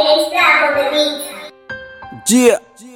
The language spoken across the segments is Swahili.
It's Black on the beat. Yeah.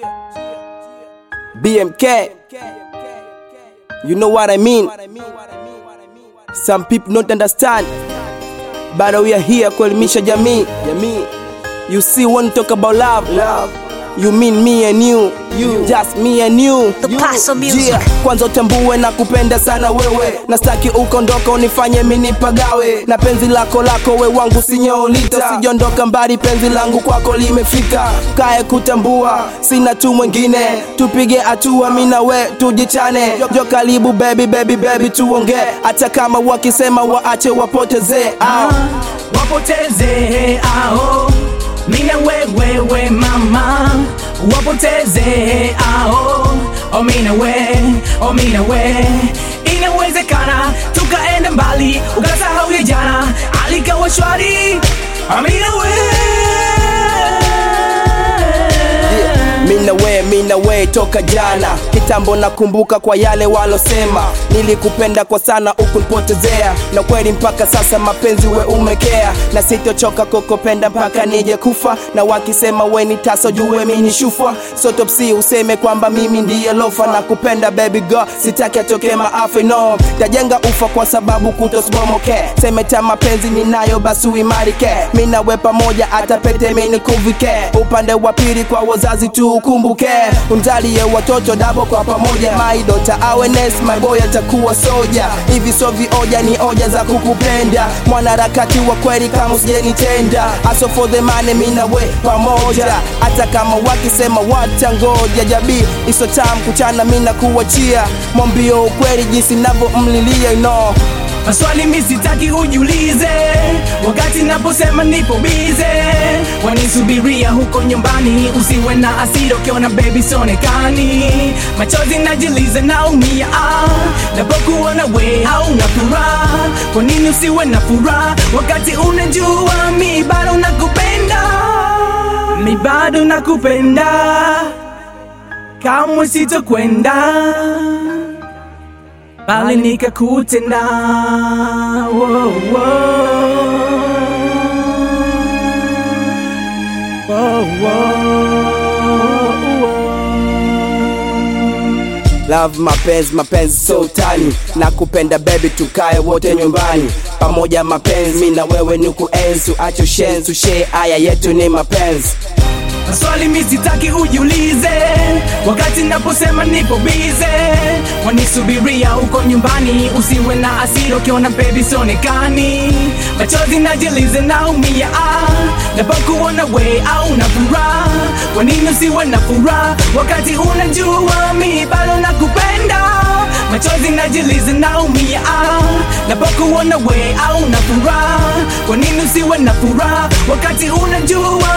BMK. You know what I mean? Some people don't understand. But we are here kuelimisha jamii. Jamii. You see when you talk about love, love. You mean me and you, you. Just me and you. The you. Paso Music. Yeah. Kwanza utambue na kupenda sana wewe, na staki ukondoka unifanye mini pagawe, na penzi lako lako we wangu sinyoolita, sijondoka mbali, penzi langu kwako limefika, kae kutambua sina tu mwingine, tupige hatua mimi na we tujichane, jo karibu baby baby baby tuongee, hata kama wakisema waache wapotezee ah. wapoteze ao mina wewewe mama wapoteze ao omina we omina we inawezekana tukaenda mbali ukasahau ya jana alikawa shwari amina we Mina we, mina we toka jana kitambo, nakumbuka kwa yale walosema, nilikupenda kwa sana ukunipotezea, na kweli mpaka sasa mapenzi we umekea, na sitochoka kukupenda mpaka nije kufa, na wakisema we ni taso jue mi ni shufwa, so top C useme kwamba mimi ndiye lofa, na kupenda baby girl, sitaki atoke maafa no, tajenga ufa kwa sababu kutosibomoke, semeta mapenzi ninayo basi uimarike, mi nawe pamoja hata pete mi nikuvike, upande wa pili kwa wazazi tu ukumbuke, umzalie watoto dabo kwa pamoja, my daughter awareness, my boy atakuwa soja, hivi so vioja ni oja za kukupenda, mwanaharakati wa kweli kama usijenitenda, aso for the money mi nawe pamoja, hata kama wakisema watangoja, jabii iso tam kuchana mi nakuachia, mwambio ukweli jinsi navyomlilia you know. maswali mi sitaki ujiulize wakati naposema nipo bize wanisubiria huko nyumbani usiwe na asira ukiona bebi sonekani machozi najiliza naumia ah, napokuona we hauna furaha kwa nini usiwe na furaha wakati unajua mi bado nakupenda mi bado nakupenda kamwe sitokwenda bali nikakutenda Wo, wo. Wo, wo, wo. Love mapenzi mapenzi so tani na kupenda baby tukae wote nyumbani pamoja mapenzi mi na wewe ni kuenzi acho shenzi share haya yetu ni mapenzi maswali mi sitaki ujiulize wakati naposema nipo bize wanisubiria huko nyumbani usiwe na asira ukiona bebi sonekani machozi najilize naumia ah, napokuona we au na furaha kwa nini usiwe na furaha wakati unajua mi bado nakupenda machozi najilize naumia ah, napokuona we au na furaha kwa nini usiwe na furaha wakati unajua